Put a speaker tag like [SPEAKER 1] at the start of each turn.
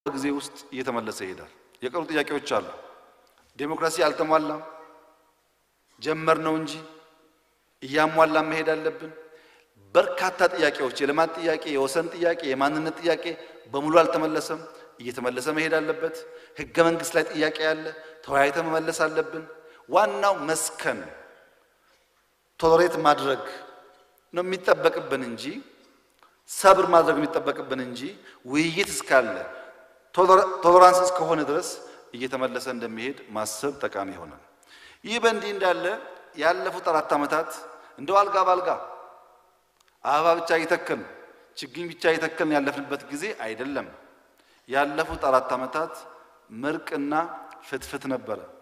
[SPEAKER 1] ጊዜ ውስጥ እየተመለሰ ይሄዳል። የቀሩ ጥያቄዎች አሉ። ዴሞክራሲ አልተሟላም፣ ጀመር ነው እንጂ እያሟላ መሄድ አለብን። በርካታ ጥያቄዎች የልማት ጥያቄ፣ የወሰን ጥያቄ፣ የማንነት ጥያቄ በሙሉ አልተመለሰም፣ እየተመለሰ መሄድ አለበት። ህገ መንግስት ላይ ጥያቄ ያለ ተወያይተ መመለስ አለብን። ዋናው መስከን ቶሎሬት ማድረግ ነው የሚጠበቅብን እንጂ ሰብር ማድረግ የሚጠበቅብን እንጂ ውይይት እስካለ ቶሎራንስ እስከሆነ ድረስ እየተመለሰ እንደሚሄድ ማሰብ ጠቃሚ ይሆናል። ይህ በእንዲህ እንዳለ ያለፉት አራት ዓመታት እንደው አልጋ ባልጋ አበባ ብቻ እየተከልን ችግኝ ብቻ እየተከልን ያለፍንበት ጊዜ አይደለም። ያለፉት አራት ዓመታት ምርቅና ፍትፍት ነበረ።